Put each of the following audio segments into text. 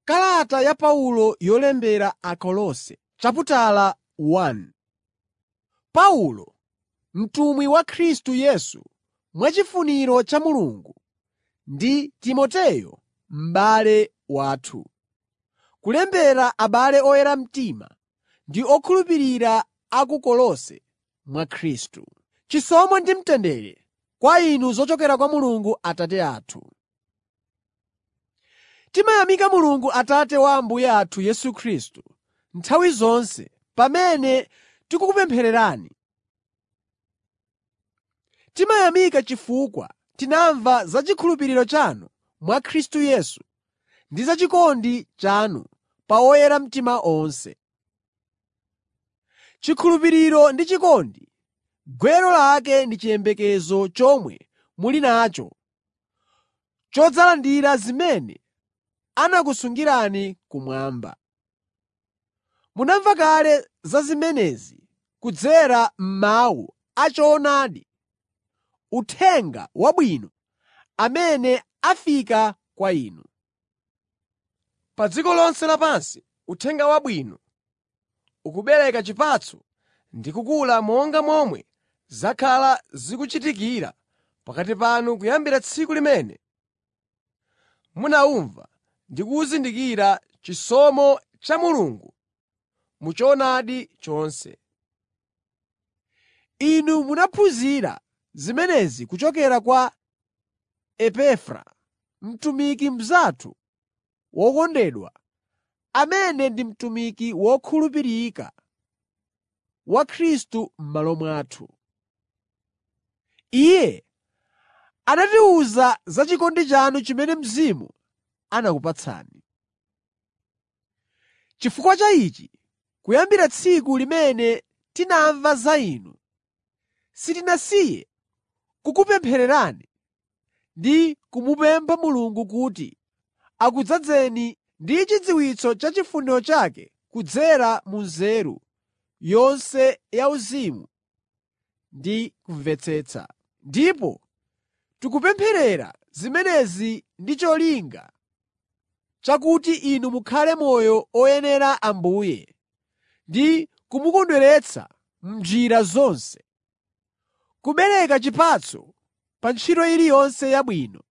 Kalata ya Paulo yolembera Akolose chaputala 1 Paulo, mtumwi wa Khristu Yesu mwachifuniro cha Mulungu, ndi Timoteyo m'bale wathu. Kulembera abale oyera mtima ndi okhulupirira a ku Kolose mwa Khristu. Chisomo ndi mtendere kwa inu zochokera kwa Mulungu Atate athu. Timayamika Mulungu Atate wa Ambuye athu Yesu Khristu nthawi zonse pamene tikukupemphererani. Timayamika chifukwa tinamva za chikhulupiriro chanu mwa Khristu Yesu ndi za chikondi chanu pa oyera mtima onse. Chikhulupiriro ndi chikondi, gwero lake ndi chiyembekezo chomwe muli nacho chodzalandira zimene anakusungirani kumwamba. Munamva kale za zimenezi kudzera m'mawu a choonadi, Uthenga Wabwino amene afika kwa inu. Pa dziko lonse lapansi Uthenga Wabwino ukubereka chipatso ndi kukula monga momwe zakhala zikuchitikira pakati panu kuyambira tsiku limene munawumva ndi kuzindikira chisomo cha Mulungu mu choonadi chonse. Inu munaphunzira zimenezi kuchokera kwa Epafra, mtumiki mnzathu wokondedwa, amene ndi mtumiki wokhulupirika wa Khristu m'malo mwathu. Iye anatiwuza za chikondi chanu chimene Mzimu anakupatsani. Chifukwa cha ichi, kuyambira tsiku limene tinamva za inu, sitinasiye kukupemphererani ndi kumupempha Mulungu kuti akudzazeni ndi chidziwitso cha chifuniro chake kudzera mu nzeru yonse yauzimu ndi kumvetsetsa. Ndipo tikupempherera zimenezi ndi cholinga chakuti inu mukhale moyo oyenera Ambuye ndi kumukondweretsa m'njira zonse, kubereka chipatso pa ntchito iliyonse yabwino,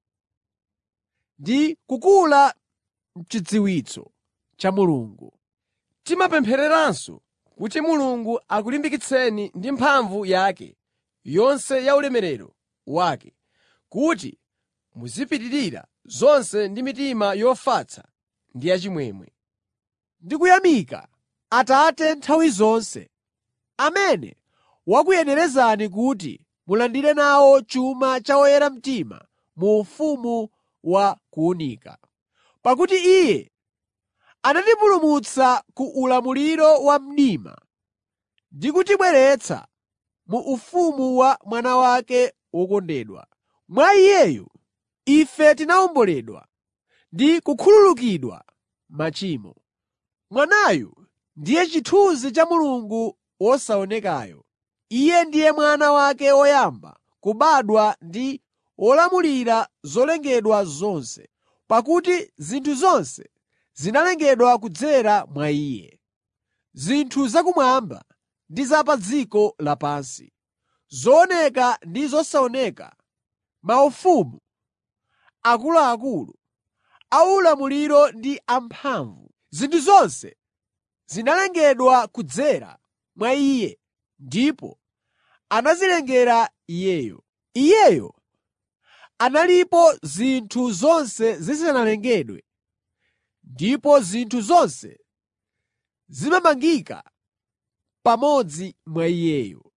ndi kukula m'chidziwitso cha Mulungu. Timapemphereranso kuti Mulungu akulimbikitseni ndi mphamvu yake yonse ya ulemerero wake, kuti muzipitirira zonse ndi mitima yofatsa ndi yachimwemwe. Ndikuyamika Atate nthawi zonse, amene wakuyenerezani kuti mulandire nawo chuma cha oyera mtima mu ufumu wa kuwunika. Pakuti Iye anatipulumutsa ku ulamuliro wa mdima ndi kutibweretsa mu ufumu wa Mwana wake wokondedwa. Mwa Iyeyu ife tinawomboledwa ndi kukhululukidwa machimo. Mwanayu ndiye chithunzi cha Mulungu wosaonekayo. Iye ndiye Mwana wake woyamba kubadwa ndi wolamulira zolengedwa zonse, pakuti zinthu zonse zinalengedwa kudzera mwa Iye. Zinthu zakumwamba ndi za pa dziko lapansi, zooneka ndi zosaoneka, maufumu, akuluakulu, aulamuliro ndi amphamvu. Zinthu zonse zinalengedwa kudzera mwa Iye ndipo anazilengera Iyeyo. Iyeyo analipo zinthu zonse zisanalengedwe, ndipo zinthu zonse zimamangika pamodzi mwa Iyeyo.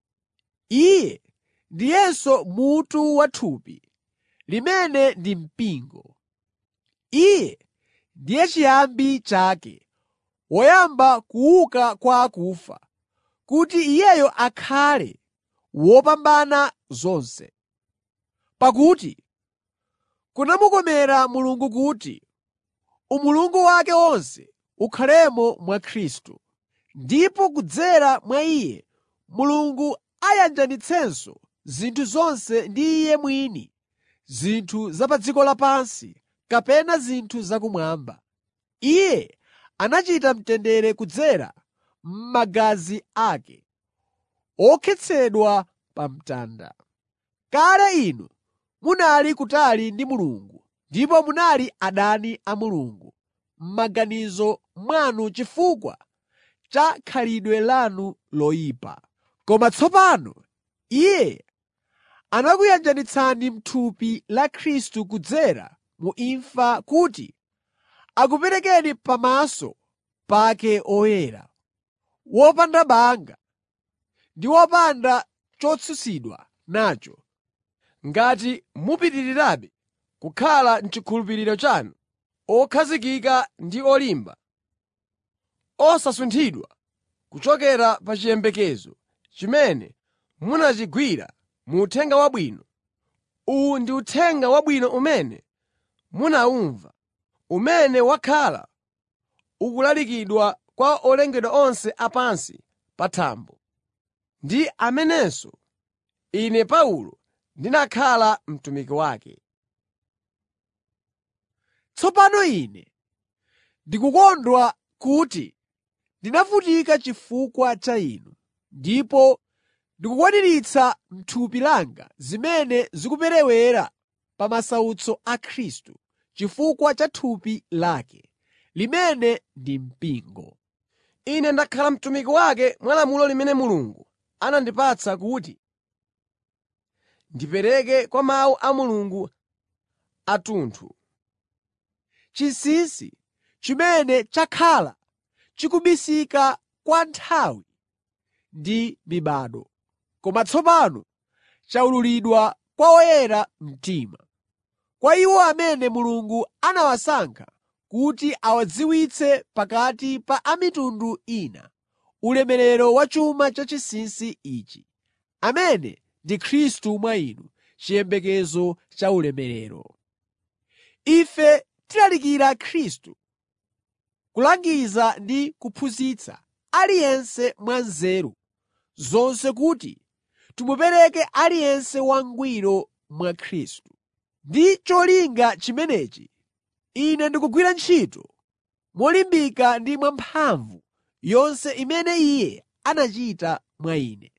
Iye ndiyenso mutu wa thupi, limene ndi mpingo. Iye ndiye chiyambi chake, woyamba kuuka kwa akufa, kuti Iyeyo akhale wopambana zonse. Pakuti kunamukomera Mulungu kuti umulungu wake wonse ukhalemo mwa Khristu, ndipo kudzera mwa Iye Mulungu ayanjanitsenso zinthu zonse ndi Iye mwini, zinthu za pa dziko lapansi kapena zinthu zakumwamba. Iye anachita mtendere kudzera m'magazi ake, okhetsedwa pa mtanda. Kale inu munali kutali ndi Mulungu ndipo munali adani a Mulungu m'maganizo mwanu chifukwa cha khalidwe lanu loyipa. Koma tsopano Iye anakuyanjanitsani m'thupi la Khristu kudzera mu imfa kuti akuperekeni pamaso pake oyera, wopanda banga ndi wopanda chotsutsidwa nacho. Ngati mupitirirabe kukhala m'chikhulupiriro chanu, okhazikika ndi olimba, osasunthidwa kuchokera pa chiyembekezo chimene munachigwira mu Uthenga Wabwino. Uwu ndi Uthenga Wabwino umene munawumva, umene wakhala ukulalikidwa kwa olengedwa onse a pansi pa thambo, ndi amenenso ine Paulo ndinakhala mtumiki wake. Tsopano ine ndikukondwa kuti ndinavutika chifukwa cha inu, ndipo ndikukwaniritsa m'thupi langa zimene zikuperewera pa masautso a Khristu chifukwa cha thupi lake, limene ndi mpingo. Ine ndakhala mtumiki wake mwa lamulo limene Mulungu anandipatsa kuti ndipereke kwa mawu a Mulungu athunthu. Chinsinsi chimene chakhala chikubisika kwa nthawi ndi mibado, koma tsopano chawululidwa kwa oyera mtima, kwa iwo amene Mulungu anawasankha kuti awadziwitse pakati pa a mitundu ina ulemerero wa chuma cha chinsinsi ichi, amene ndi Khristu mwa inu, chiyembekezo cha ulemerero. Ife tilalikira Khristu, kulangiza ndi kuphunzitsa aliyense mwa nzeru zonse kuti timupereke aliyense wangwiro mwa Khristu. Ndi cholinga chimenechi, ine ndikugwira ntchito molimbika ndi mwamphamvu yonse imene Iye anachita mwa ine.